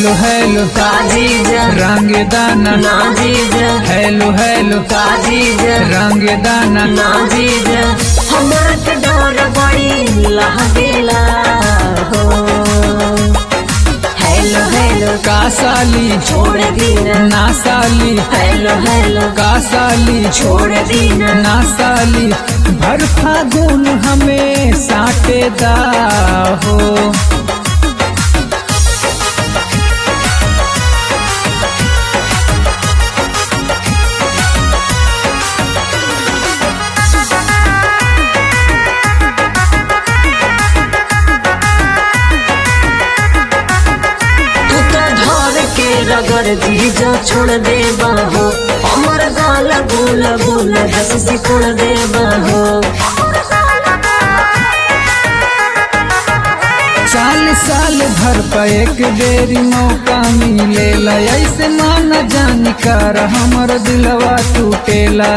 hello hello काजीज रंग दाना Nazis hello hello काजीज रंग दाना नाजीज हमरा के डर बड़ी लागेला हो हेलो हेलो का साली छोड़ दीना ना साली हेलो हेलो का साली छोड़ दीना ना साली भर फागुन हमें साटे दा हो तू तो धर के रगड़ दीजा छोड़ दे बाहो हमर गाल गुल गुल दस सिकुड़ दे बाहो साल साल भर पर एक बेरी मौका मिलेला ऐसे माना जानी कर हमर दिलवा टूटेला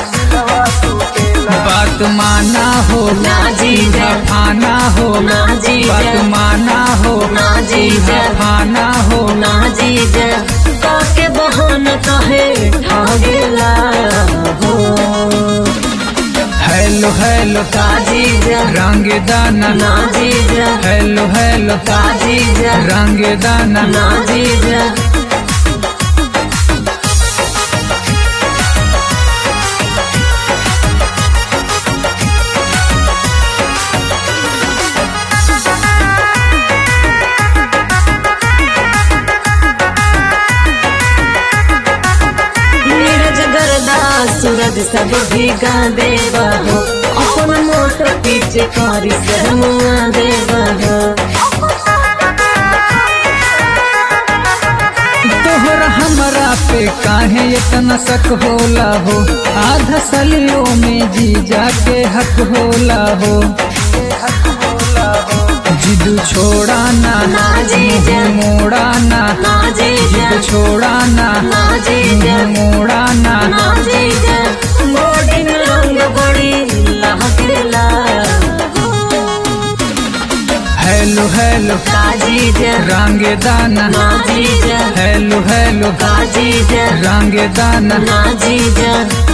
बात माना हो ना जीजा फाना हो ना जीजा बात माना हो ना जीजा फाना हो ना जीजा काके बहाना कहे ठागेला हो हेलो हेलो का जीजा रंग दाना ना जीजा हेलो हेलो का जीजा रंग दाना ना जीजा नीरज गरदा सूरज सब भीगा देवा हो अपन मोटर पीछे कारी से मुआ देवा हो तोहरा हमरा पे काहे इतना शक होला हो आधा सलियों में जीजा के हक होला हो जिदू छोड़ा ना ना जीजा मोड़ा ना ना जीजा जिद छोड़ा ना ना जीजा मोड़ा ना ना जीजा मोड़ी में रंग बड़ी लहकेला हेलो हेलो का जीजा रंग दाना ना जीजा हेलो हेलो का जीजा रंग दाना ना जीजा